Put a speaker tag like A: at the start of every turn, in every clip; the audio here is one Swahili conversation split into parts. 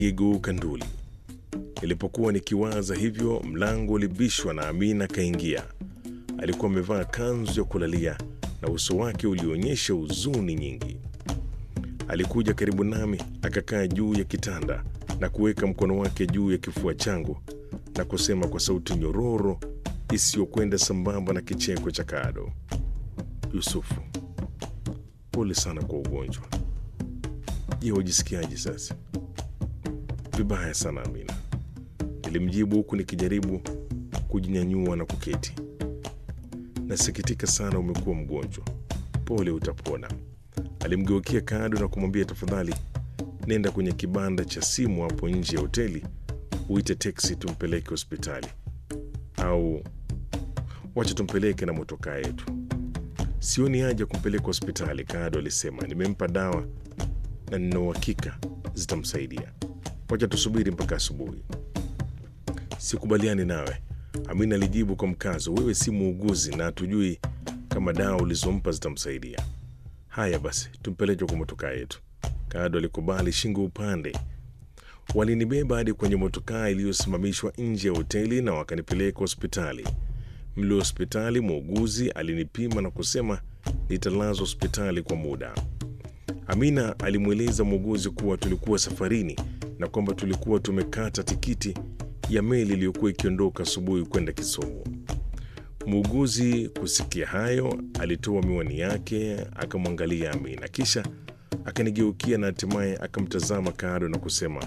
A: igeuka nduli. Nilipokuwa nikiwaza hivyo, mlango ulibishwa na Amina kaingia. Alikuwa amevaa kanzu ya kulalia na uso wake ulionyesha huzuni nyingi. Alikuja karibu nami, akakaa juu ya kitanda na kuweka mkono wake juu ya kifua changu na kusema kwa sauti nyororo isiyokwenda sambamba na kicheko cha Kado, Yusufu, pole sana kwa ugonjwa. Je, wajisikiaje sasa? Vibaya sana Amina, nilimjibu huku nikijaribu kujinyanyua na kuketi. Nasikitika sana umekuwa mgonjwa, pole, utapona. Alimgeukia Kado na kumwambia, tafadhali nenda kwenye kibanda cha simu hapo nje ya hoteli uite teksi tumpeleke hospitali, au wacha tumpeleke na motokaa yetu. Sioni haja kumpeleka hospitali, Kado alisema. Nimempa dawa na nina uhakika zitamsaidia. Wacha tusubiri mpaka asubuhi. Sikubaliani nawe, Amina alijibu kwa mkazo. Wewe si muuguzi na hatujui kama dawa ulizompa zitamsaidia. Haya basi, tumpeleke kwa motokaa yetu. Kado alikubali shingo upande. Walinibeba hadi kwenye motokaa iliyosimamishwa nje ya hoteli na wakanipeleka hospitali. Mle hospitali, muuguzi alinipima na kusema nitalazwa hospitali kwa muda. Amina alimweleza muuguzi kuwa tulikuwa safarini na kwamba tulikuwa tumekata tikiti ya meli iliyokuwa ikiondoka asubuhi kwenda Kisumu. Muuguzi kusikia hayo, alitoa miwani yake akamwangalia Amina, kisha akanigeukia na hatimaye akamtazama Kado na kusema,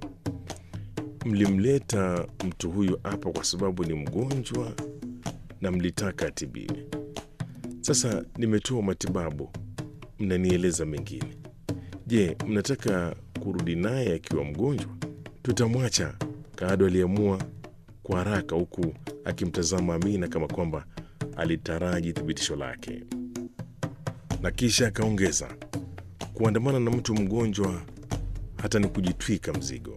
A: mlimleta mtu huyu hapa kwa sababu ni mgonjwa na mlitaka atibiwe. Sasa nimetoa matibabu, mnanieleza mengine. Je, mnataka kurudi naye akiwa mgonjwa? Tutamwacha. Kado aliamua kwa haraka, huku akimtazama Amina kama kwamba alitaraji thibitisho lake, na kisha akaongeza, kuandamana na mtu mgonjwa hata ni kujitwika mzigo.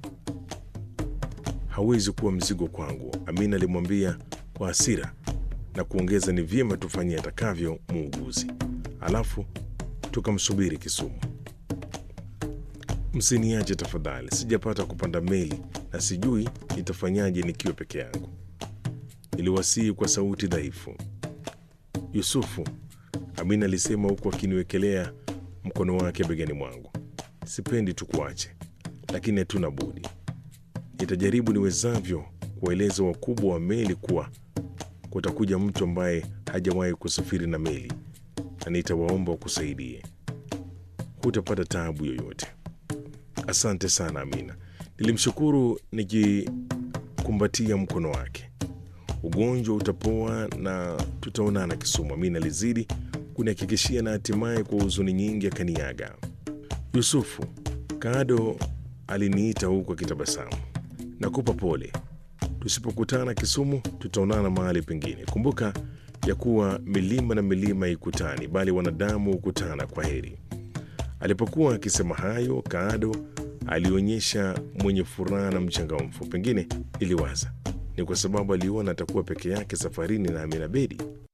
A: Hawezi kuwa mzigo kwangu, Amina alimwambia kwa hasira na kuongeza, ni vyema tufanyie atakavyo muuguzi, alafu tukamsubiri Kisumu. Msiniache tafadhali, sijapata kupanda meli na sijui nitafanyaje nikiwa peke yangu, niliwasihi kwa sauti dhaifu. Yusufu, Amina alisema huku akiniwekelea mkono wake begani mwangu, sipendi tukuache, lakini hatuna budi. Nitajaribu niwezavyo kuwaeleza wakubwa wa meli kuwa kutakuja mtu ambaye hajawahi kusafiri na meli na nitawaomba wakusaidie. Hutapata taabu yoyote. Asante sana Amina, nilimshukuru nikikumbatia mkono wake. Ugonjwa utapoa na tutaonana Kisumu, Amina alizidi kunihakikishia, na hatimaye kwa huzuni nyingi akaniaga. Yusufu, Kado aliniita huku akitabasamu. Nakupa pole, tusipokutana Kisumu tutaonana mahali pengine. Kumbuka ya kuwa milima na milima haikutani, bali wanadamu hukutana. Kwa heri. Alipokuwa akisema hayo, Kado alionyesha mwenye furaha na mchangamfu. Pengine iliwaza ni kwa sababu aliona atakuwa peke yake safarini na Amina Bedi.